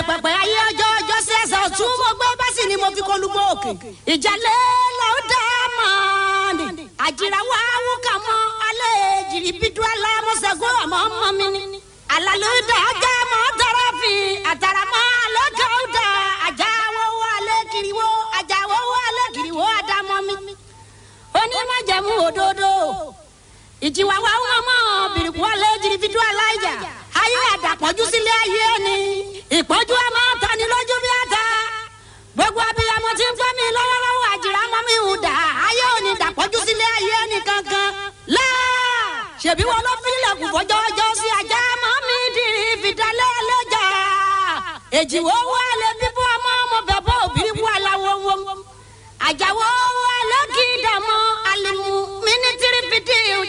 pẹpẹ ayé ọjọ́ ọjọ́ sí ẹsẹ̀ ọ̀tún mo gbé bẹ́sì ni mo fi kolúgbó òkè ìjàlẹ̀ lọ́ọ́ dá mọ́ ni àjìràwọ̀ awúkà mọ́ alẹ́ jìrì bídú alámọ́sẹ̀gọ́ àmọ́ ọmọ mi ni alaluda ajá mọ́ tọrọ fi àtàràmọ́ alọ́jọ́ ọ̀dà ajá wọ́wọ́ alẹ́ kiriwo ajá wọ́wọ́ alẹ́ kiriwo àdámọ́ mi onímọ̀jẹ̀mú òdodo ìjìwàwà wọn mọ̀ bìrìkú alẹ́ jìrì bídú aláìjà ayé àdàpọ̀jù sílé ayé ni ìpọ́jú a máa tani lójú bí ata gbogbo abiyamọ tí ń gbọ́ mi lọ́wọ́lọ́wọ́ àjìrà mọ́ mi hù dà ayé òní dàpọ̀jù sílé ayé ni kankan láà ṣèbí wọn ló fi ilẹ̀kùn fọjọ́ ọjọ́ sí ajá mọ́ mi dìrì fìdálẹ́ ẹlẹ́jà èjìwọ́ wà lé bíbú ọmọ ọmọ bẹ̀bọ̀ òbí wù aláwọ̀ wọ̀ àjàwọ̀ wà lẹ́kì dàmọ́ àlìmú mínísírì fìdí